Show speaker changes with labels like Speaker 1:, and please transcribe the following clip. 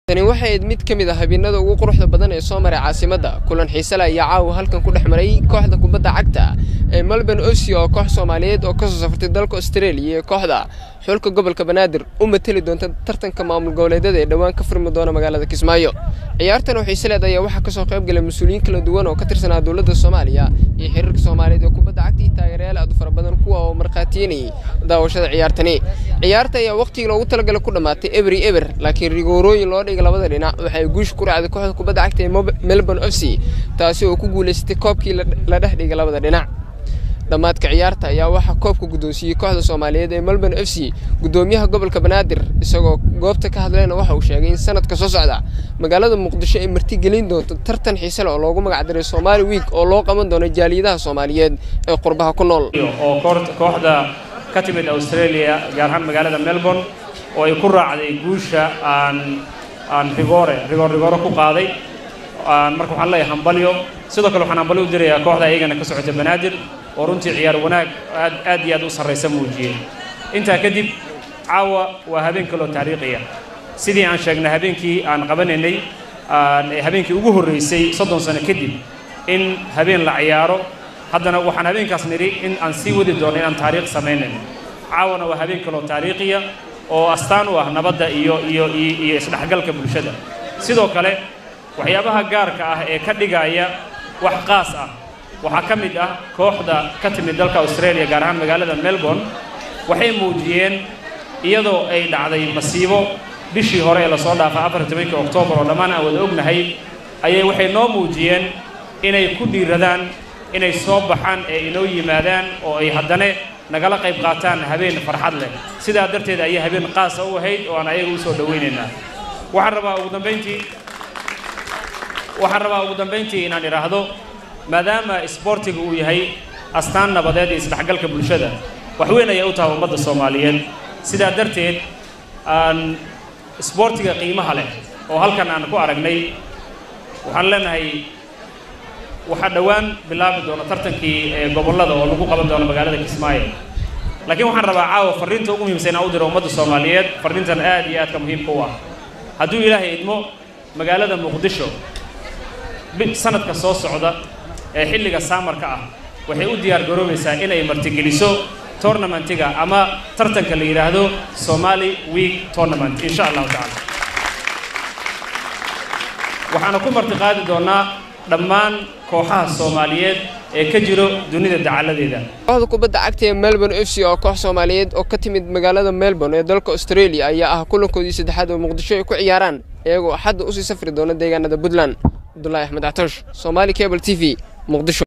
Speaker 1: tani waxay ahayd mid ka mid ah habeenada ugu quruxda badan ee soo maray caasimadda kulan xiise leh ayaa caawa halkan ku dhex maray kooxda kubadda cagta ee melbourne osio oo koox soomaaliyeed oo kasoo safartay dalka australia iyo kooxda xulka gobolka banaadir u mateli doonta tartanka maamul goboleedyada ee dhowaan ka furmi doona magaalada kismaayo ciyaartan oo xiise leed ayaa waxaa kasoo qayb galay mas-uuliyiin kala duwan oo ka tirsanaa dowladda soomaaliya iyo xiriirka soomaaliyeed ee kubadda cagta iyo taageerayaal aad u fara badan kuwa oo markhaatiyenayay daawashada ciyaartani ciyaarta ayaa waqtigii loogu talagalay ku dhammaatay ebri eber laakiin rigoorooyin loo dhigay labada dhinac waxay guusha ku raacday kooxda kubadda cagta ee melbourne f c taasi oo ku guulaysatay koobkii la dhex dhigay labada dhinac dhammaadka ciyaarta ayaa waxaa koobka guddoonsiiyey kooxda soomaaliyeed ee melbourne f c guddoomiyaha gobolka banaadir isagoo goobta ka hadlayna waxa uu sheegay in sanadka soo socda magaalada muqdisho ay martigelin doonto tartan xiise leh oo loogu magacdaray somaali wiik oo loo qaban doono jaaliyadaha soomaaliyeed ee qurbaha ku nool
Speaker 2: oo kooxda ka timid australia gaar ahaan magaalada melbourne oo ay ku raacday guusha aan aan rigoore rigoor rigoore ku qaaday marka waxaan leeyahay hambalyo sidoo kale waxaan hambalyo u dirayaa kooxda iyagana ka socota banaadir oo runtii ciyaar wanaag aad aad iyo aad u sarraysa muujiyey intaa kadib caawa waa habeen kaloo taariikhiya sidii aan sheegnay habeenkii aan qabanaynay habeenkii ugu horreysay soddon sano kadib in habeen la ciyaaro haddana waxaan habeenkaas nidhi in aan sii wadi doono inaan taariikh samaynayno caawana waa habeen kaloo taariikhiya oo astaan u ah nabadda iyo iyo iyo isdhexgalka bulshada sidoo kale waxyaabaha gaarka ah ee ka dhigaya wax qaas ah waxaa ka mid ah kooxda ka timid dalka australia gaar ahaan magaalada melbourne waxay muujiyeen iyadoo ay dhacday masiibo bishii hore ee lasoo dhaafay afar tobankii oktoobar oo dhammaan aan wada ognahay ayay waxay noo muujiyeen inay ku dhiiradaan inay soo baxaan ee inoo yimaadaan oo ay haddana nagala qayb qaataan habeen farxad leh sidaa darteed ayay habeen qaasa u ahayd oo aan ayaga u soo dhowaynaynaa waxaan rabaa ugu dambayntii waxaan rabaa ugu dambayntii inaan idhaahdo maadaama isboortiga uu yahay astaan nabadeed iyo isdhexgalka bulshada wax weyn ayay u tahay ummadda soomaaliyeed sidaa darteed aan isboortiga qiimaha leh oo halkan aan ku aragnay waxaan leenahay waxaa dhowaan bilaabi doona tartankii ee gobollada oo lagu qaban doono magaalada kismaayo laakiin waxaan rabaa caawa farriinta ugu muhiimsan inaan u diro ummadda soomaaliyeed farriintan aad iyo aadka muhiimka u ah hadduu ilaahay idmo magaalada muqdisho sanadka soo socda ee xilliga saamarka ah waxay u diyaar garoobaysaa inay martigeliso tournamentiga ama tartanka la yidhaahdo somali week tournament insha allahu tacala waxaana ku martiqaadi doonaa dhammaan kooxaha soomaaliyeed ee ka jiro dunida dacaladeeda
Speaker 1: kooxda kubadda cagta ee melbourne f c oo koox soomaaliyeed oo ka timid magaalada melbourne ee dalka australia ayaa ah kulankoodii saddexaad oo muqdisho ay ku ciyaaraan iyagoo xadda usii safri doona deegaanada puntland cabdulahi axmed actoosh somaali cable t v muqdisho